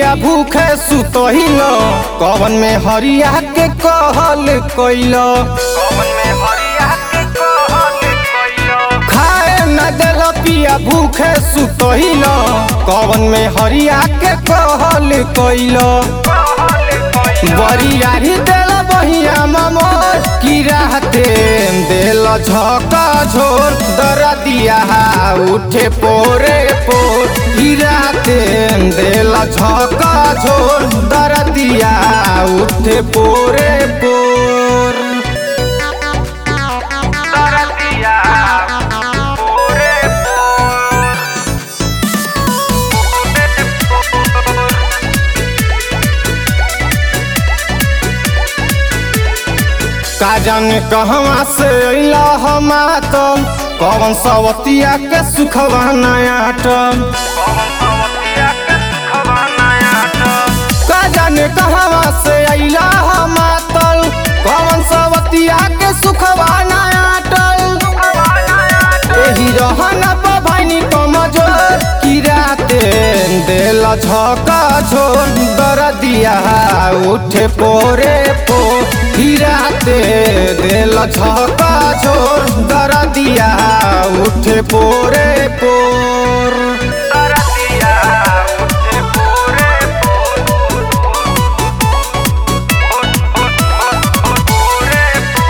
पिया भूखे सुतहिल कवन में हरिया के कहल कइल खाए न दिल पिया भूखे सुतहिल कवन में हरिया के कहल कइल बरियारी दिल बहिया ममोर की रहते दिल झका झोर दरदिया उठे पोरे पोर की रहते दिल झका झोर दरदिया उठे पोरे पोर दरदिया पूरे का जाने कहवा से अइला हम आतम कौन सवतिया के सुखवा नया टम का जाने कहवा से अइला हम आतल कौन सवतिया के सुखवा नया टल एही रहन बभानी कमजोर की राते दिल झका झोर दरदिया उठे पोरे पो की राते दिल झका झोर दरदिया उठे पोरे पोर दरदिया उठे पूरे पूरे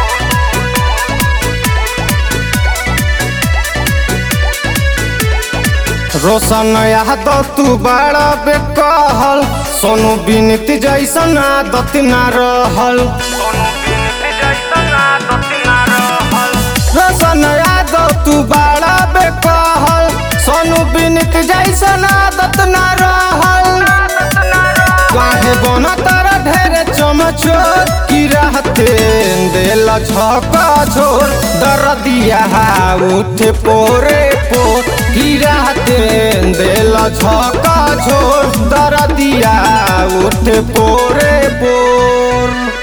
रोशन यादव तू बड़ा बेकहल सोनू बिनती जैसन आदत ना रहल सोनू बिनती जैसन आदत ना रहल रोशन यादव तू बड़ा बेकहल सोनू बिनती जैसन आदत ना रहल आदत ना रहल काहे बना तारा ढेरे चमचोर की रहते दिल झका झोर दरदिया उठे पोरे पोर की रहते दिल झका झोर दरदिया उठे पोरे पोर